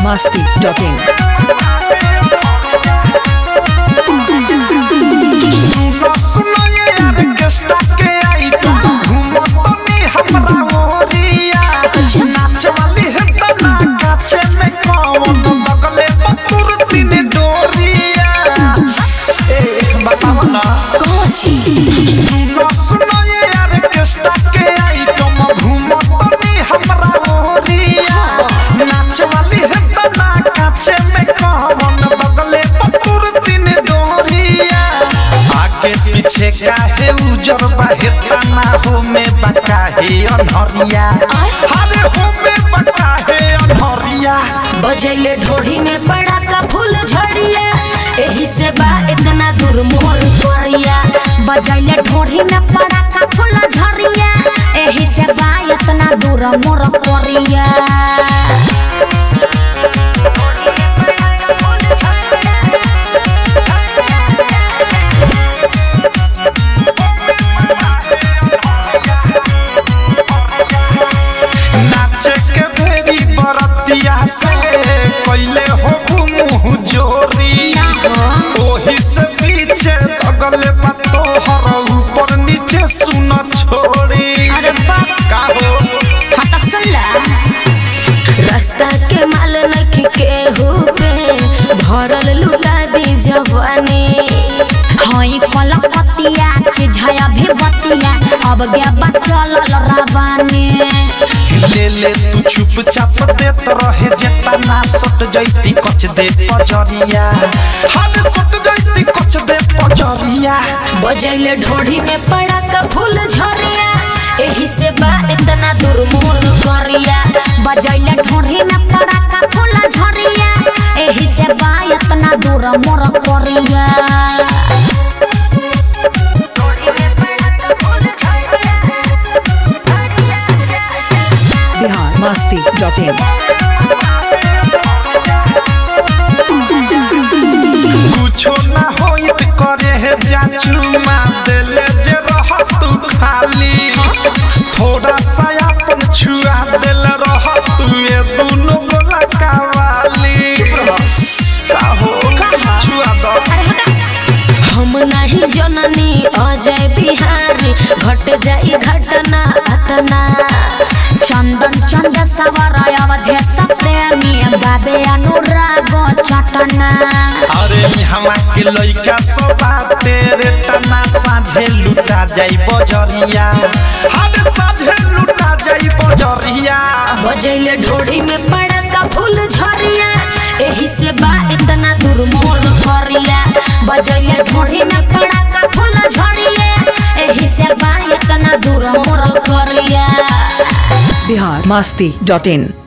masti.in. सुनो सुनो ये ऑर्केस्ट्रा के आई तो घूमो तो नी हमरा ओरिया नाच वाली है तो ना काछे में कौन बगले बतुर तीन डोरिया ए बताओ ना सुनो सुनो ये ऑर्केस्ट्रा के आई तो घूमो तो नी हमरा ओरिया नाच वाली है तो ना काछे में कौन बगले बतुर तीन डोरिया आगे पीछे काहे उजर बाहे तना हो में बकाहे अनहरिया अरे हो में बकाहे अनहरिया बजैले ढोढ़ी में पड़ा का फूल झड़िया एही से बा इतना दूर मोर तोरिया बजैले ढोढ़ी में पड़ा का फूल झरिया एही से बा इतना दूर मोर कोरिया नाचे के भेरी बरतिया से कैले हो मुंह जोरी ओही से पीछे तगले बातो हर ऊपर नीचे सुन छोड़ी अरे बाप का हो हाँ तो सुन ला रास्ता के माल नखी केहू पे भरल लुटा दी जवानी हई कलकतिया छिझया भी बतिया अब गे बचल रवानी ले ले तू चुपचाप देत रहे जेतना सट जैती कच दे पजरिया हद सट जैती कच दे पजरिया बजैले ढोढ़ी में पड़ा का फूल झरिया एही से बा इतना दूर मोर करिया बजैले ढोढ़ी में पड़ा का फूल झरिया एही से बा इतना दूर मोर कोरिया Bihar masti.in. कुछो ना होइत करे है जाचुमा देले जे रह तू खाली थोड़ा सा अपन छुआ देल रह तू ये दोनों गोला कावाली का हो छुआ दो हम नहीं जननी अजय बिहारी घट जाई घटना अतना चंदन चंद सवर अवधेश प्रेमी बाबे अनुराग चटना अरे हमा के लइका सब तेरे तना साझे लुटा जाई बजरिया हद साझे लुटा जाई बजरिया बजैले ढोढ़ी में पड़ा का फूल झरिया एही से बा इतना दूर मोर करिया बजैले ढोढ़ी में पड़ा का फूल झड़िया एही से बा इतना दूर मोर कोरिया Bihar masti.in.